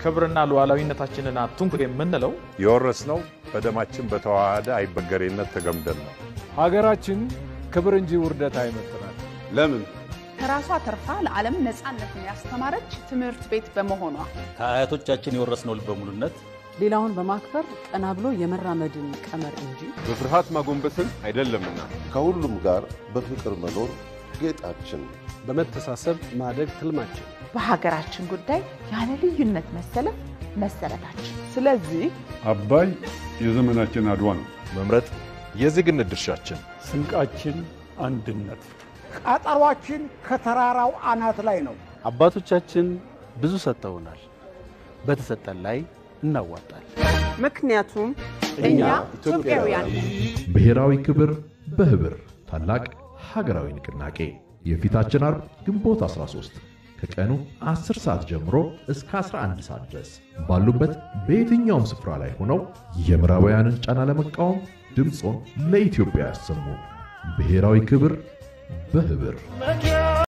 ክብርና ሉዓላዊነታችንን አትንኩ የምንለው የወረስነው በደማችን በተዋሃደ አይበገሬነት ተገምደን ነው። ሀገራችን ክብር እንጂ ውርደት አይመጥናል። ለምን? ከራሷ ተርፋ ለዓለም ነፃነትን ያስተማረች ትምህርት ቤት በመሆኗ ከአያቶቻችን የወረስነው ልበ ሙሉነት ሌላውን በማክበር ቀና ብሎ የመራመድን ቀመር እንጂ በፍርሃት ማጎንበስን አይደለምና ከሁሉም ጋር በፍቅር መኖር ጌጣችን፣ በመተሳሰብ ማደግ ትልማችን፣ በሀገራችን ጉዳይ ያለ ልዩነት መሰለፍ መሰረታችን። ስለዚህ አባይ የዘመናችን አድዋ ነው። መምረጥ የዜግነት ድርሻችን። ስንቃችን አንድነት። ቀጠሯችን ከተራራው አናት ላይ ነው። አባቶቻችን ብዙ ሰጥተውናል። በተሰጠን ላይ እናዋጣል። ምክንያቱም እኛ ኢትዮጵያውያን ብሔራዊ ክብር በህብር ታላቅ ሀገራዊ ንቅናቄ የፊታችን አርብ ግንቦት 13 ከቀኑ 10 ሰዓት ጀምሮ እስከ 11 ሰዓት ድረስ ባሉበት በየትኛውም ስፍራ ላይ ሆነው የምዕራባውያንን ጫና ለመቃወም ድምፆን ለኢትዮጵያ ያሰሙ። ብሔራዊ ክብር በህብር